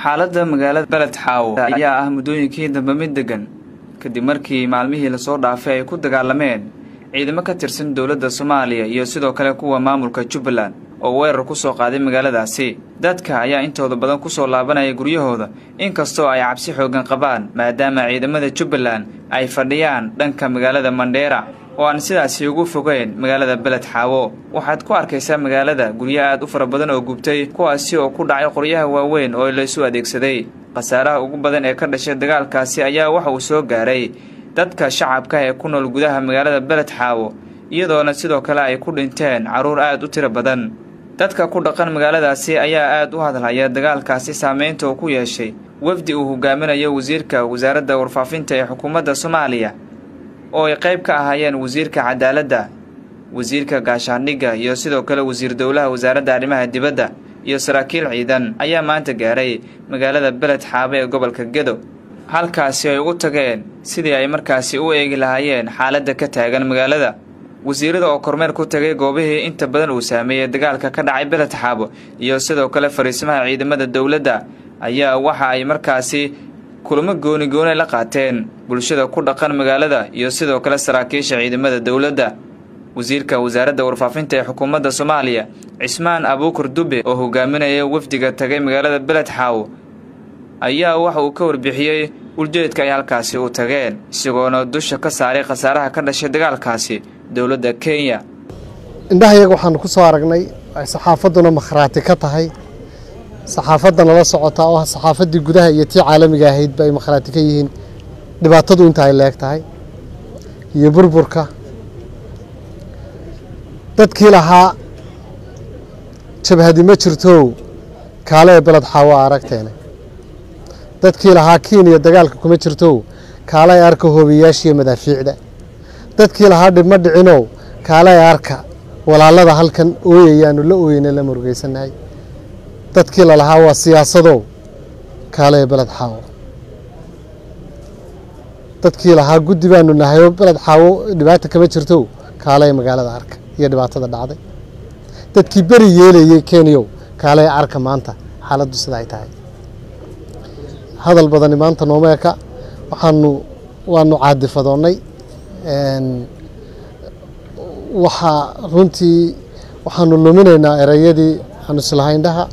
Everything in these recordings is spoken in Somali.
xaaladda magaalada beled xaawo ayaa ah muddooyinkii dambe mid degan kadib markii maalmihii lasoo dhaafay ay ku dagaalameen ciidamo ka tirsan dowladda soomaaliya iyo sidoo kale kuwa maamulka jubbaland oo weerar ku soo qaaday magaaladaasi dadka ayaa intooda badan ku soo laabanaya guryahooda inkastoo ay cabsi xooggan qabaan maadaama ciidamada jubbaland ay fadhiyaan dhanka magaalada mandheera oo aan sidaasi ugu fogeyn magaalada beled xaawo waxaad ku arkaysaa magaalada guryo aad u fara badan oo gubtay kuwaasi oo ku dhacay qoryaha waaweyn oo laysu adeegsaday khasaaraha ugu badan ee ka dhashay dagaalkaasi ayaa waxa uu soo gaaray dadka shacabka ee ku nool gudaha magaalada beled xaawo iyadoona sidoo kale ay ku dhinteen carruur aad u tiro badan dadka ku dhaqan magaaladaasi ayaa aad u hadlaya dagaalkaasi saameynta uu ku yeeshay wafdi uu hogaaminayo wasiirka wasaaradda warfaafinta ee xukuumadda soomaaliya oo ay qayb ka ahaayeen wasiirka cadaaladda wasiirka gaashaandhigga iyo sidoo kale wasiir dowlaha wasaaradda arrimaha dibadda iyo saraakiil ciidan ayaa maanta gaaray magaalada beled xaabe ee gobolka gedo halkaasi ay ugu tageen sidii ay markaasi u eegi lahaayeen xaaladda ka taagan magaalada wasiirada oo kormeer ku tagay goobihii inta badan uu saameeyey dagaalka ka dhacay beled xaabo iyo sidoo kale fariisimaha ciidamada dowladda ayaa waxa ay markaasi kulamo gooni gooni la qaateen bulshada ku dhaqan magaalada iyo sidoo kale saraakiisha ciidamada dowladda wasiirka wasaaradda warfaafinta ee xukuumadda soomaaliya cismaan abuukur dube oo hogaaminaya wafdiga tagay magaalada beled xaawo ayaa waxa uu ka warbixiyey uljeedka ay halkaasi u tageen isagoona dusha ka saaray khasaaraha ka dhashay dagaalkaasi dowladda kenya indhahayaga waxaanu ku soo aragnay ay saxaafadduna makhraati ka tahay saxaafadda nala socota oo ah saxaafaddii gudaha iyo tii caalamiga ahaydba ay makhraati ka yihiin dhibaatadu inta ay leeg tahay iyo burburka dadkii lahaa jabhadi ma jirtow kaale ee beled xaawo a aragteene dadkii lahaa kenya dagaalka kuma jirtow kaale ee arka hoobiyaashiiyo madaafiicda dadkii lahaa dhibma dhicinow kaale ee arka walaalada halkan ooyayaanu la ooyeyna la murugaysannahay dadkii lalahaa waa siyaasadow kaale ee beled xaawo dadkii lahaa guddi baanu nahay oo beled xaawo dhibaata kama jirtow kaale ee magaalada arka iyo dhibaatada dhacday dadkii beri yeelayey kenyow kaale ee arka maanta xaaladdu sida ay tahay hadal badani maanta nooma eka waxaanu waanu caadifadoonnay waxaa runtii waxaanu luminaynaa ereyadii aanu islahaindhaha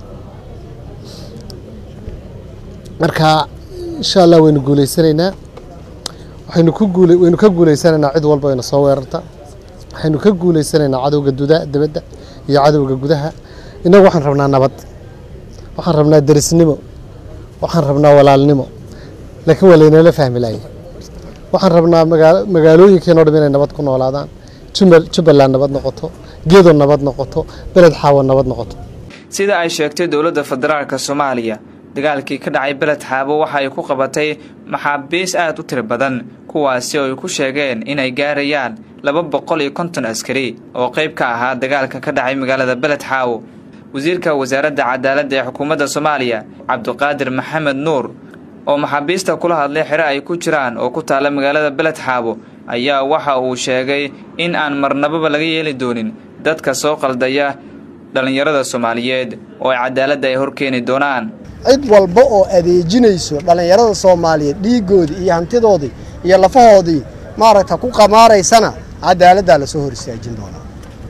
marka insha allah waynu guuleysanaynaa waxaynu ku guule waynu ka guuleysanaynaa cid walba ayna soo weerarta waxaynu ka guuleysanaynaa cadowga duda dibadda iyo cadowga gudaha innagu waxaan rabnaa nabad waxaan rabnaa derisnimo waxaan rabnaa walaalnimo laakiin waa laynala fahmi laayay waxaan rabnaa magaalooyinkeenoo dham inay nabad ku noolaadaan jubbaland nabad noqoto gedo nabad noqoto beled xaawo nabad noqoto sida ay sheegtay dowladda federaalka soomaaliya dagaalkii ka dhacay beled xaabo waxa ay ku qabatay maxaabiis aad u tiro badan kuwaasi oo ay ku sheegeen inay gaarayaan laba boqol iyo konton askari oo qayb ka ahaa dagaalka ka dhacay magaalada beled xaawo wasiirka wasaaradda cadaaladda ee xukuumadda soomaaliya cabdiqaadir maxamed nuur oo maxaabiista kula hadlay xero ay ku jiraan oo ku taalla magaalada beled xaabo ayaa waxa uu sheegay in aan marnababa laga yeeli doonin dadka soo qaldaya dhallinyarada soomaaliyeed oo ay cadaaladda ay horkeeni doonaan cid walba oo adeejinayso dhallinyarada soomaaliyeed dhiiggoodii iyo hantidoodii iyo lafahoodii maaragta ku qamaaraysana cadaaladdaa lasoo hor istaajin doonaa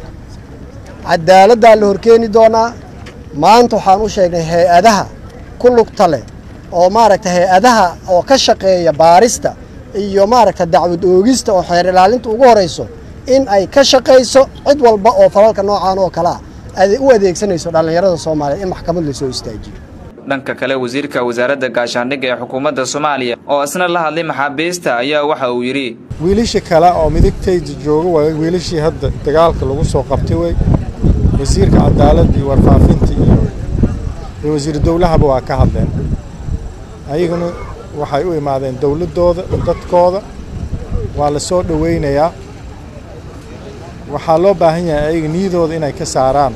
cadaaladdaa la horkeeni doonaa maanta waxaan u sheegnay hay-adaha ku lugta leh oo maaragta hay-adaha oo ka shaqeeya baarista iyo maaragta dacwad oogista oo xeer ilaalinta ugu horayso in ay ka shaqayso cid walba oo falalka noocaan oo kale ah u adeegsanayso dhallinyarada soomaaliyeed in maxkamad lasoo istaajiyo dhanka kale wasiirka wasaaradda gaashaandhigga ee xukuumadda soomaaliya oo isna la hadlay maxaabiista ayaa waxa uu yidhi wiilasha kale oo midigtayda jooga waa wiilashii hadda dagaalka lagu soo qabtay wey wasiirka cadaaladda iyo warfaafinta iyo wasiir dowlahaba waa ka hadleen ayaguna waxay u imaadeen dowladdooda dadkooda waa la soo dhowaynayaa waxaa loo baahan yahay ayaga niyadooda inay ka saaraan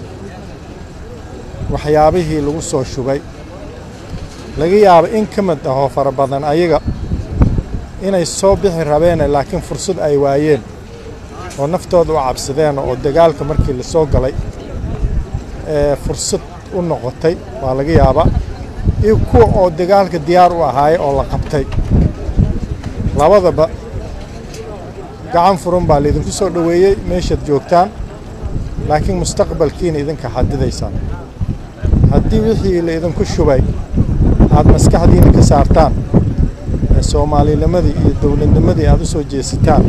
waxyaabihii lagu soo shubay laga yaabo in ka mid ahoo fara badan ayaga inay soo bixi rabeene laakiin fursad ay waayeen oo naftooda u cabsadeen oo dagaalka markii la soo galay ee fursad u noqotay waa laga yaabaa iyo kuwa oo dagaalka diyaar u ahaaya oo la qabtay labadaba gacan furan baa laydinku soo dhoweeyey meeshaad joogtaan laakiin mustaqbalkiina idinka xadidaysaan haddii wixii laydinku shubay aad maskaxdiina ka saartaan ee soomaalinimadii iyo dowladnimadii aad u soo jeesitaan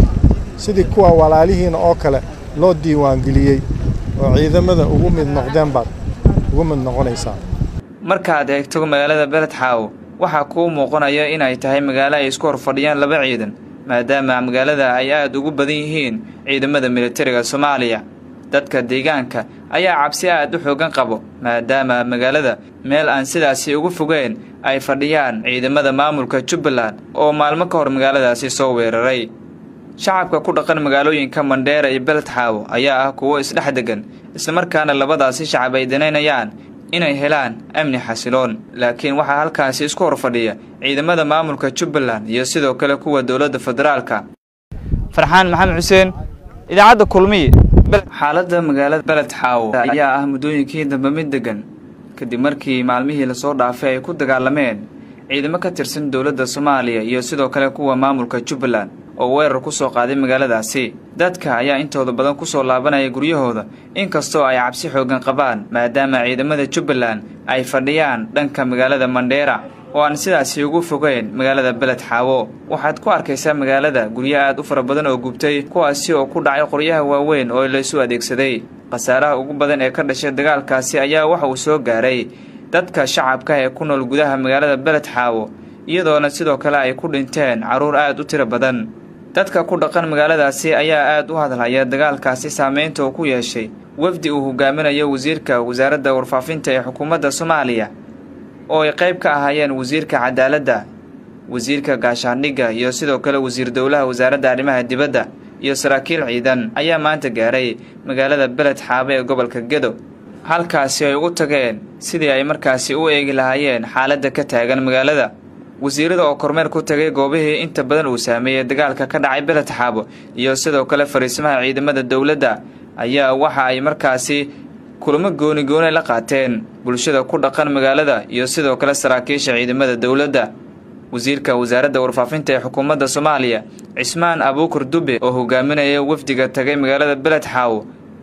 sidii kuwa walaalihiina oo kale loo diiwaangeliyey oo ciidamada ugu mid noqdeen baad ugu mid noqonaysaan markaad eegto magaalada beled xaawo waxaa kuu muuqanaya inay tahay magaalo ay isku hor fadhiyaan laba ciidan maadaama magaalada ay aad ugu badan yihiin ciidamada militariga soomaaliya dadka deegaanka ayaa cabsi aad u xoogan qabo maadaama magaalada meel aan sidaasi ugu fogeen ay fadhiyaan ciidamada maamulka jubbaland oo maalmo ka hor magaaladaasi soo weeraray shacabka ku dhaqan magaalooyinka mandheera iyo beled xaawo ayaa ah kuwo isdhex degan islamarkaana labadaasi shacab ay danaynayaan inay helaan amni xasiloon laakiin waxaa halkaasi isku hor fadhiya ciidamada maamulka jubbaland iyo sidoo kale kuwa dowladda federaalka farxaan maxamed xuseen idaacadda kulmiy xaaladda magaalada beled xaawo ayaa ah muddooyinkii dambe mid degan kadib markii maalmihii lasoo dhaafay ay ku dagaalameen ciidamo ka tirsan dowladda soomaaliya iyo sidoo kale kuwa maamulka jubbaland oo weerar ku soo qaaday magaaladaasi dadka ayaa intooda badan ku soo laabanaya guryahooda inkastoo ay cabsi xoogan qabaan maadaama ciidamada jubbaland ay fadhiyaan dhanka magaalada mandheera oo aan sidaasi ugu fogeyn magaalada beled xaawo waxaad ku arkaysaa magaalada guryo aad u fara badan oo gubtay kuwaasi oo ku dhacay qoryaha waaweyn oo laysu adeegsaday khasaaraha ugu badan ee ka dhashay dagaalkaasi ayaa waxa uu soo gaaray dadka shacabka ee ku nool gudaha magaalada beled xaawo iyadoona sidoo kale ay ku dhinteen carruur aad u tiro badan dadka ku dhaqan magaaladaasi ayaa aad u hadlaya dagaalkaasi saameynta uu ku yeeshay wafdi uu hogaaminayo wasiirka wasaaradda warfaafinta ee xukuumadda soomaaliya oo ay qayb ka ahaayeen wasiirka cadaaladda wasiirka gaashaandhigga iyo sidoo kale wasiir dowlaha wasaaradda arrimaha dibadda iyo saraakiil ciidan ayaa maanta gaaray magaalada beled xaabe ee gobolka gedo halkaasi ay ugu tageen sidii ay markaasi u eegi lahaayeen xaaladda ka taagan magaalada wasiirada oo kormeer ku tagay goobihii inta badan uu saameeyey dagaalka ka dhacay beled xaabo iyo sidoo kale fariisimaha ciidamada dowladda ayaa waxa ay markaasi kulamo gooni gooni la qaateen bulshada ku dhaqan magaalada iyo sidoo kale saraakiisha ciidamada dowladda wasiirka wasaaradda warfaafinta ee xukuumadda soomaaliya cismaan abuukur dube oo hogaaminaya wafdiga tagay magaalada beled xaawo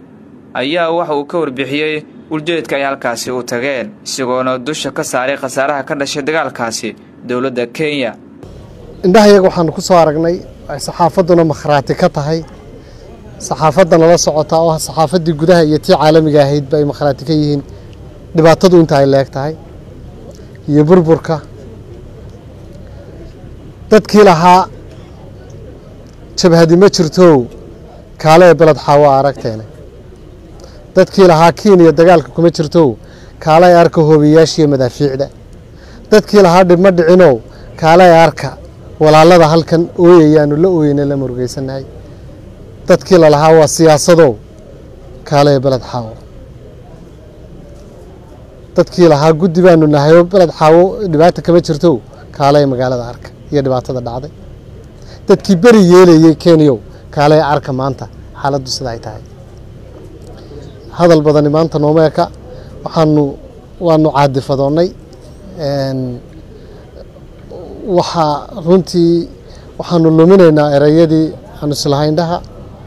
ayaa waxa uu ka warbixiyey uljeedka ay halkaasi u tageen isagoona dusha ka saaray khasaaraha ka dhashay dagaalkaasi dowladda kenya indhaha iyaga waxaanu ku soo aragnay ay saxaafadduna makhraati ka tahay saxaafadda nala socotaa oo ah saxaafaddii gudaha iyo tii caalamiga ahaydba ay makhraati ka yihiin dhibaatadu inta ay leeg tahay iyo burburka dadkii lahaa jabhadi ma jirtow kaale ee beled xaawo aragteene dadkii lahaa kiiniya dagaalka kuma jirtow kaale ee arka hoobiyaashiiyo madaafiicda dadkii lahaa dhibma dhicinow kaale ee arka walaalada halkan ooyayaanu la ooyeyna la murugaysannahay dadkii lalahaa waa siyaasadow kaale ee beled xaawo dadkii lahaa guddi baanu nahay oo beled xaawo dhibaata kama jirtow kaale ee magaalada arka iyo dhibaatada dhacday dadkii beri yeelayey kenyow kaale ee arka maanta xaaladdu sida ay tahay hadal badani maanta nooma eka waxaanu waanu caadifadoonnay waxaa runtii waxaanu luminaynaa ereyadii aanu islahaindhaha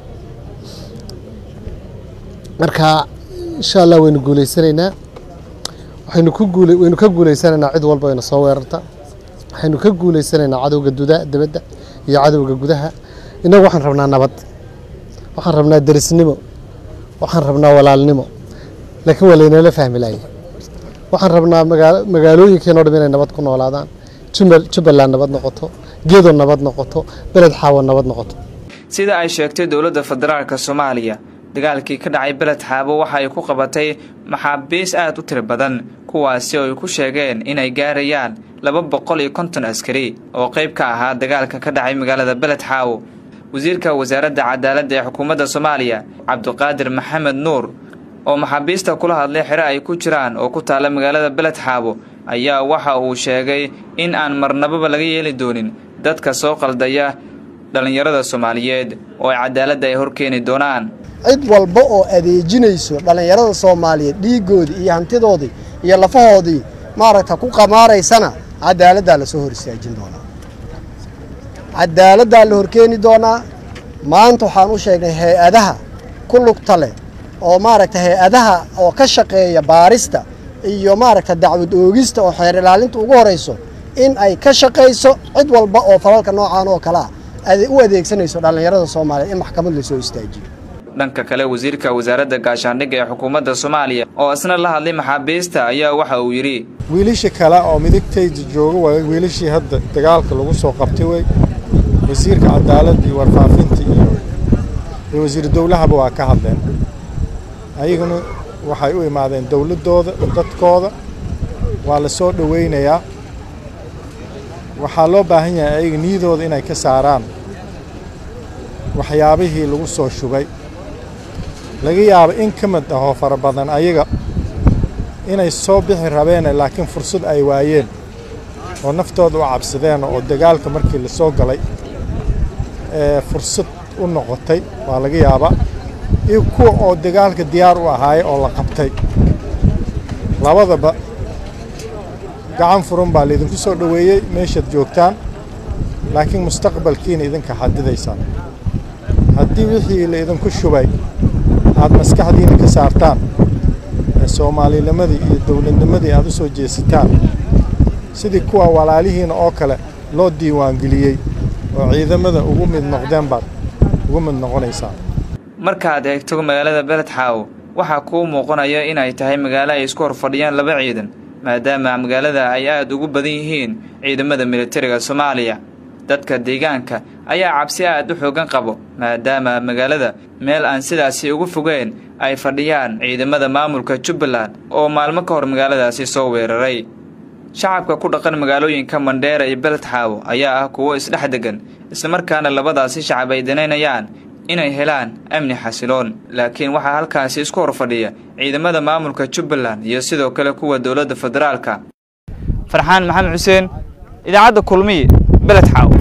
marka insha allah waynu guuleysanaynaa waxaynu ku guule waynu ka guuleysanaynaa cid walba ayna soo weerarta waxaynu ka guuleysanaynaa cadowga duda dibadda iyo cadowga gudaha innagu waxaan rabnaa nabad waxaan rabnaa derisnimo waxaan rabnaa walaalnimo laakiin waa laynala fahmi laaya waxaan rabnaa magaalooyinkeenoo dham inay nabad ku noolaadaan jubbaland nabad noqoto gedo nabad noqoto beled xaawo nabad noqoto sida ay sheegtay dowladda federaalka soomaaliya dagaalkii ka dhacay beled xaabo waxa ay ku qabatay maxaabiis aad u tiro badan kuwaasi oo ay ku sheegeen inay gaarayaan laba boqol iyo konton askari oo qayb ka ahaa dagaalka ka dhacay magaalada beled xaawo wasiirka wasaaradda cadaaladda ee xukuumadda soomaaliya cabdiqaadir maxamed nuur oo maxaabiista kula hadlay xero ay ku jiraan oo ku taalla magaalada beled xaabo ayaa waxa uu sheegay in aan marnababa laga yeeli doonin dadka soo qaldaya dhallinyarada soomaaliyeed oo ay cadaaladda ay horkeeni doonaan cid walba oo adeejinayso dhallinyarada soomaaliyeed dhiiggoodii iyo hantidoodii iyo lafahoodii maaragta ku qamaaraysana cadaaladdaa la soo hor istaajin doonaa cadaaladdaa la horkeeni doonaa maanta waxaan u sheegnay hay-adaha ku lugta leh oo maaragta hay-adaha oo ka shaqeeya baarista iyo maaragta dacwad oogista oo xeer ilaalinta ugu horayso in ay ka shaqayso cid walba oo falalka noocaan oo kale ah u adeegsanayso dhallinyarada soomaaliyeed in maxkamad lasoo istaajiyo dhanka kale wasiirka wasaaradda gaashaandhigga ee xukuumadda soomaaliya oo isna la hadlay maxaabiista ayaa waxa uu yidhi wiilasha kale oo midigtayda jooga waa wiilashii hadda dagaalka lagu soo qabtay wey wasiirka cadaaladda iyo warfaafinta iyo iyo wasiiru dowlahaba waa ka hadleen ayaguna waxay u imaadeen dowladdooda dadkooda waa la soo dhowaynayaa waxaa loo baahan yahay ayaga niyadooda inay ka saaraan waxyaabihii lagu soo shubay laga yaabo in ka mid ahoo fara badan ayaga inay soo bixi rabeene laakiin fursad ay waayeen oo naftooda u cabsadeen oo dagaalka markii la soo galay ee fursad u noqotay waa laga yaabaa iyo kuwa oo dagaalka diyaar u ahaaya oo la qabtay labadaba gacan furan baa laydinku soo dhoweeyey meeshaad joogtaan laakiin mustaqbalkiina idinka xadidaysaan haddii wixii la idinku shubay aad maskaxdiina ka saartaan ee soomaalinimadii iyo dowladnimadii aad u soo jeesitaan sidii kuwa walaalihiina oo kale loo diiwaangeliyey oo ciidamada ugu mid noqdeen baad ugu mid noqonaysaan markaad eegto magaalada beledxaaw waxaa kuu muuqanaya inay tahay magaalo ay isku hor fadhiyaan laba ciidan maadaama magaalada ay aad ugu badan yihiin ciidamada militariga soomaaliya dadka deegaanka ayaa cabsi aad u xoogan qabo maadaama magaalada meel aan sidaasi ugu fogeen ay fadhiyaan ciidamada maamulka jubbaland oo maalmo ka hor magaaladaasi soo weeraray shacabka ku dhaqan magaalooyinka mandheera iyo beledxaawo ayaa ah kuwo isdhex degan islamarkaana labadaasi shacab ay danaynayaan inay helaan amni xasiloon laakiin waxaa halkaasi isku hor fadhiya ciidamada maamulka jubbaland iyo sidoo kale kuwa dowladda federaalka farxaan maxamed xuseen idaacadda kulmiye beledxaawo